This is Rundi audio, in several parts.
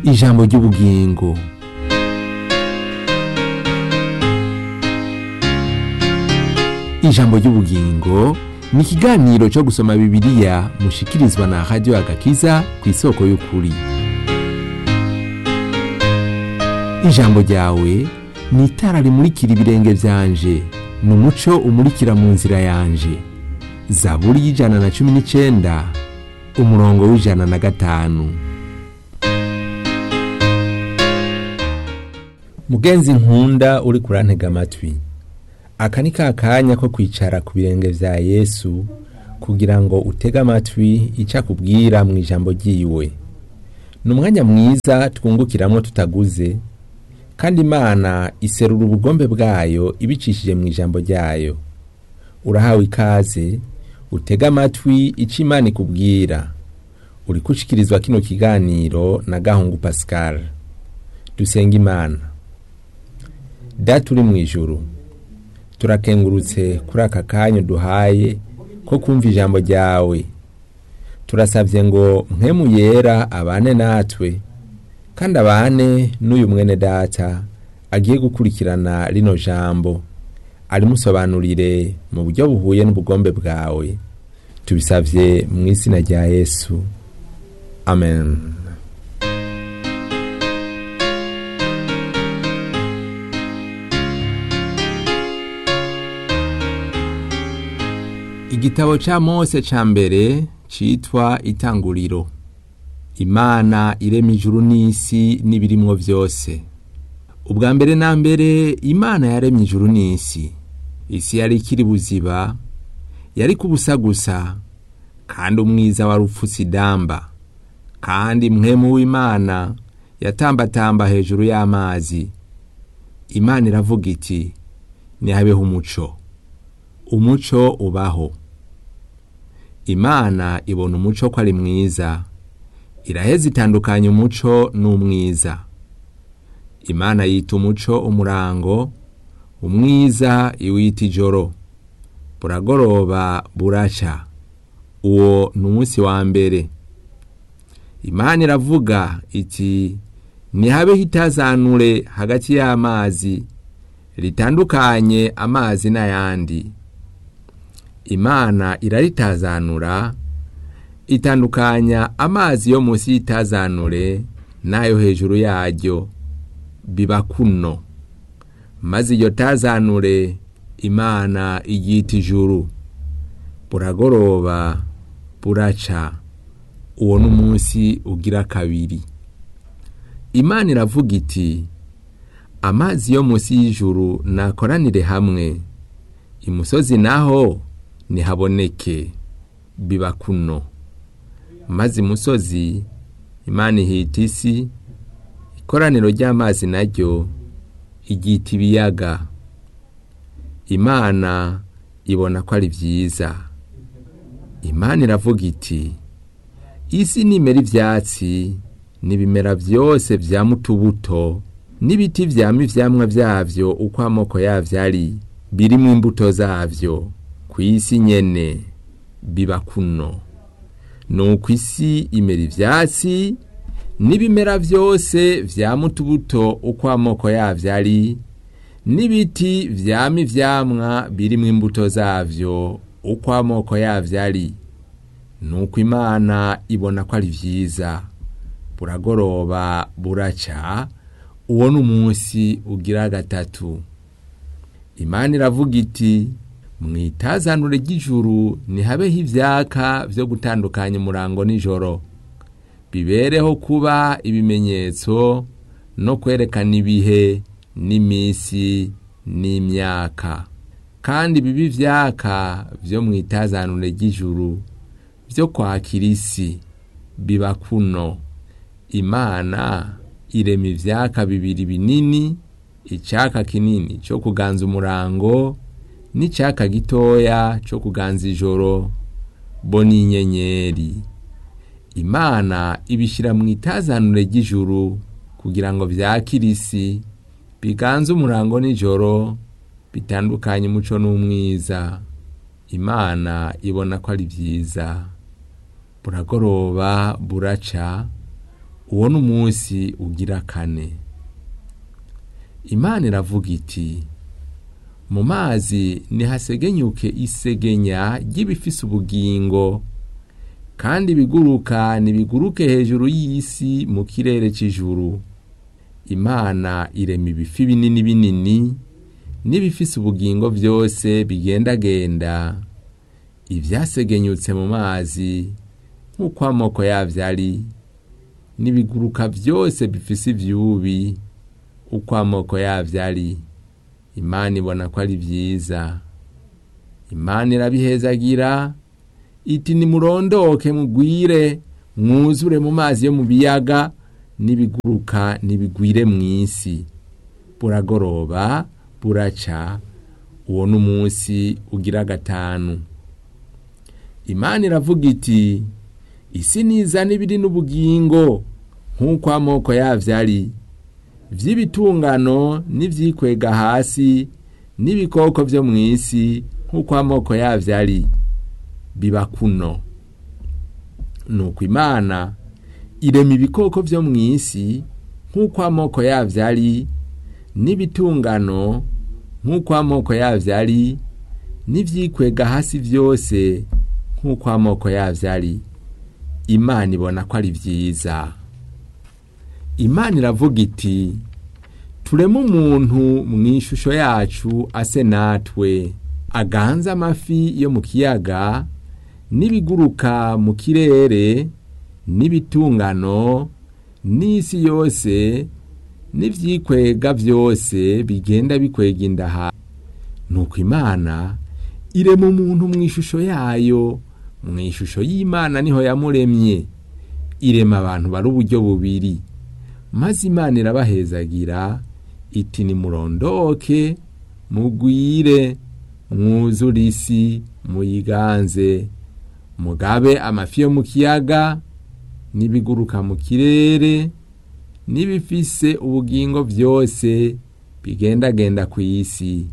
ijambo ry'ubugingo ijambo ry'ubugingo ni ikiganiro cyo gusoma bibiliya mushikirizwa na radiyo agakiza ku isoko y'ukuri ijambo ryawe ni itara rimurikira ibirenge byanje ni umuco umurikira mu nzira yanje zaburi y'ijana na cumi n'icyenda umurongo w'ijana na gatanu mugenzi nkunda uri kurantega amatwi aka ni ka kanya ko kwicara ku birenge vya yesu kugira ngo utege amatwi icyo akubwira mu ijambo ryiwe ni umwanya mwiza twungukiramwo tutaguze kandi imana iserura ubugombe bwayo ibicishije mu ijambo ryayo urahawe ikaze utege amatwi icyo imana ikubwira uri gushikirizwa kino kiganiro na gahungu pascal dusenga imana data uri mu ijuru turakengurutse kuri aka kanya duhaye ko kumva ijambo ryawe turasabye ngo nkemu yera abane natwe kandi abane n'uyu mwene data agiye gukurikirana rino jambo arimusobanurire mu buryo buhuye n'ubugombe bwawe tubisabye mu izina rya yesu amen igitabo cya mose cya mbere cyitwa itanguriro imana irema ijuru n'isi n'ibirimwo byose ubwa mbere na mbere imana yaremye ijuru n'isi isi yari ikiri buziba yari kubusa gusa kandi umwiza wari upfutse idamba kandi mwemu w'imana yatambatamba hejuru y'amazi imana iravuga iti ntihabeho umuco umuco ubaho imana ibona umuco ko ari mwiza iraheza itandukanya umuco n'umwiza imana yita umuco umurango umwiza iwita ijoro buragoroba buraca uwo ni umunsi wa mbere imana iravuga iti ntihabeho itazanure hagati y'amazi ritandukanye amazi n'ayandi imana iraritazanura itandukanya amazi yo munsi y'itazanure n'ayo hejuru yaryo biba kuno maze iyo tazanure imana iyita ijuru buragoroba buraca uwo ni umunsi ugira kabiri imana iravuga iti amazi yo munsi y'ijuru nakoranire hamwe imusozi naho ntihaboneke biba kuno maze imusozi imana ihita isi ikoraniro ry'amazi naryo iryita ibiyaga imana ibona ko ari byiza imana iravuga iti isi nimera ibyatsi n'ibimera byose bya mutubuto n'ibiti byama ivyamwa byavyo uko amoko yavyo ari birimo imbuto zavyo ku isi nyene biba kuno nuko isi imera ivyatsi n'ibimera byose vyama utubuto uko amoko yavyo ari n'ibiti vyama ivyamwa birimo imbuto zavyo uko amoko yavyo ari nuko imana ibona ko ari vyiza buragoroba buraca uwo ni umunsi ugira gatatu imana iravuga iti mu itazanure ry'ijuru ntihabeho ibyaka byo gutandukanya umurango nijoro bibereho kuba ibimenyetso no kwerekana ibihe n'iminsi n'imyaka kandi bibi ibyaka byo mu itazanure ry'ijuru byo kwakira isi biba kuno imana irema ivyaka bibiri binini icaka kinini cyo kuganza umurango n'icaka gitoya cyo kuganza ijoro bo n'inyenyeri imana ibishyira mu itazanure ry'ijuru kugira ngo vyakire isi biganze umurango n'ijoro bitandukanye umuco n'umwiza imana ibona ko ari vyiza buragoroba buraca uwo ni umunsi ugira kane imana iravuga iti mu mazi nihasegenyuke isegenya ry'ibifise ubugingo kandi ibiguruka nibiguruke hejuru y'isi mu kirere c'ijuru imana irema ibifi binini binini n'ibifise ubugingo vyose bigendagenda ivyasegenyutse mu mazi nk'uko amoko yavyo ari n'ibiguruka vyose bifise ivyubi uko amoko yavyo ari imana ibona ko ari vyiza imana irabihezagira iti nimurondoke mugwire mwuzure mu mazi yo mu biyaga n'ibiguruka nibigwire mw'isi buragoroba buraca uwo ni umunsi ugira gatanu imana iravuga iti isi nizana ibiri n'ubugingo nk'uko amoko yavyo ari vy'ibitungano n'ivyikwega hasi n'ibikoko vyo mw'isi nk'uko amoko yavyo ari biba kuno nuko imana irema ibikoko vyo mw'isi nk'uko amoko yavyo ari n'ibitungano nk'uko amoko yavyo ari n'ivyikwega hasi vyose nk'uko amoko yavyo ari imana ibona ko ari vyiza imana iravuga iti tureme umuntu mw'ishusho yacu ase natwe aganze amafi yo mu kiyaga n'ibiguruka mu kirere n'ibitungano n'isi yose n'ivyikwega vyose bigenda bikwega indaha nuko imana irema umuntu mw'ishusho yayo mw'ishusho y'imana niho yamuremye irema abantu bari uburyo bubiri maze imana irabahezagira iti nimurondoke mugwire mwuzure isi muyiganze mugabe amafi yo mu kiyaga n'ibiguruka mu kirere n'ibifise ubugingo vyose bigendagenda ku isi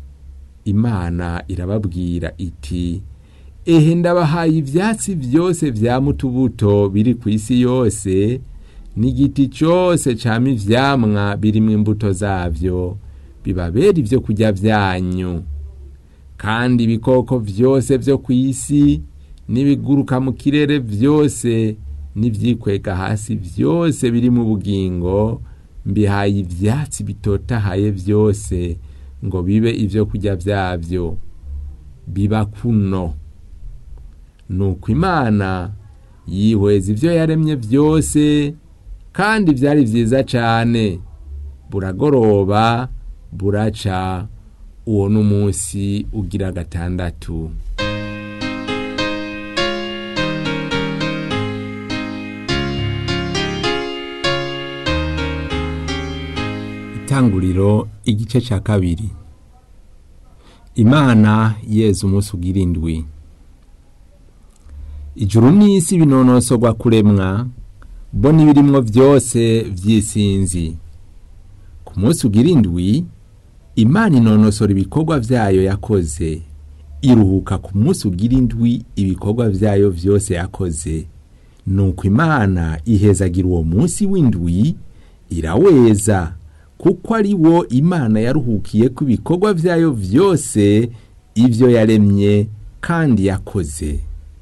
imana irababwira iti ehe ndabahaye ivyatsi vyose vya mutubuto biri ku isi yose n'igiti cose cama ivyamwa birimwo imbuto zavyo bibabera ivyo kurya vyanyu kandi ibikoko vyose vyo ku isi n'ibiguruka mu kirere vyose n'ivyikwega hasi vyose biri mu bugingo mbihaye ivyatsi bitotahaye vyose ngo bibe ivyo kurya vyavyo biba kuno nuko imana yihweza ivyo yaremye vyose kandi vyari vyiza cane buragoroba buraca uwo n'umunsi ugira gatandatu itanguriro igice ca kabiri imana yeza umunsi ugira indwi ijuru n'isi binonosorwa kuremwa bo n'ibirimwo vyose vy'isinzi ku munsi ugira indwi imana inonosora ibikorwa vyayo yakoze iruhuka ku munsi ugira indwi ibikorwa vyayo vyose yakoze nuko imana ihezagira uwo munsi w'indwi iraweza kuko ari wo imana yaruhukiye ku ibikorwa vyayo vyose ivyo yaremye kandi yakoze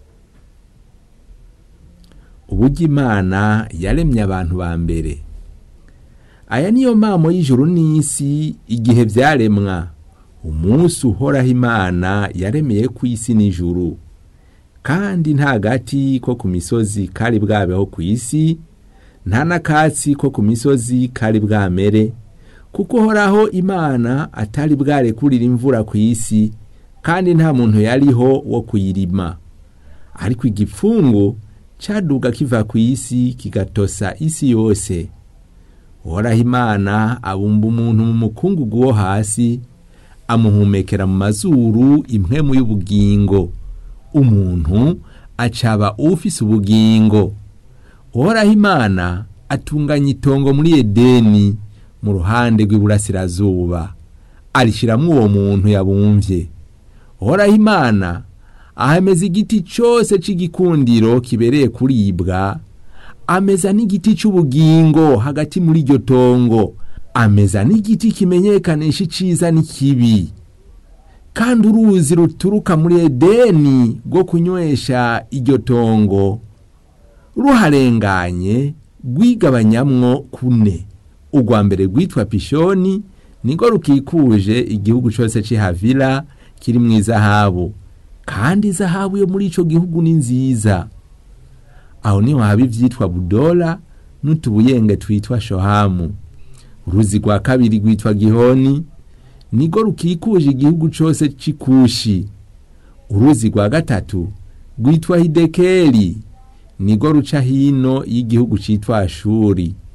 uburyo imana yaremye abantu ba mbere aya niyo mamo y'ijuru n'isi igihe vyaremwa umunsi uhoraho imana yaremeye ku isi n'ijuru kandi nta gati ko ku misozi kari bwabeho ku isi nta n'akatsi ko ku misozi kari bwamere kuko uhoraho imana atari bwarekurira imvura ku isi kandi nta muntu yariho wo kuyirima ariko igipfungu caduga kiva ku isi kigatosa isi yose uhoraho imana abumba umuntu mu mukungugu wo hasi amuhumekera mu mazuru impwemu y'ubugingo umuntu acaba ufise ubugingo uhoraho imana atunganya itongo muri edeni mu ruhande rw'iburasirazuba arishiramwo uwo muntu yabumvye uhoraho imana ahameza igiti cose c'igikundiro kibereye kuribwa ameza n'igiti cy'ubugingo hagati muri iryo tongo ameza n'igiti kimenyekanisha iciza n'ikibi kandi uruzi ruturuka muri edeni rwo kunywesha iryo tongo ruharenganye rwigabanyamwo kune urwa mbere rwitwa pishoni niko rukikuje igihugu cyose cy'ihavira kiri mu izahabu kandi izahabu yo muri icyo gihugu ni nziza aho niho haba ibyitwa budora n'utubuyenge twitwa shohamu uruzi rwa kabiri rwitwa gihoni niko rukikuje igihugu cyose cy'ikushi uruzi rwa gatatu rwitwa hidekeri niko ruca hino y'igihugu cyitwa ashuri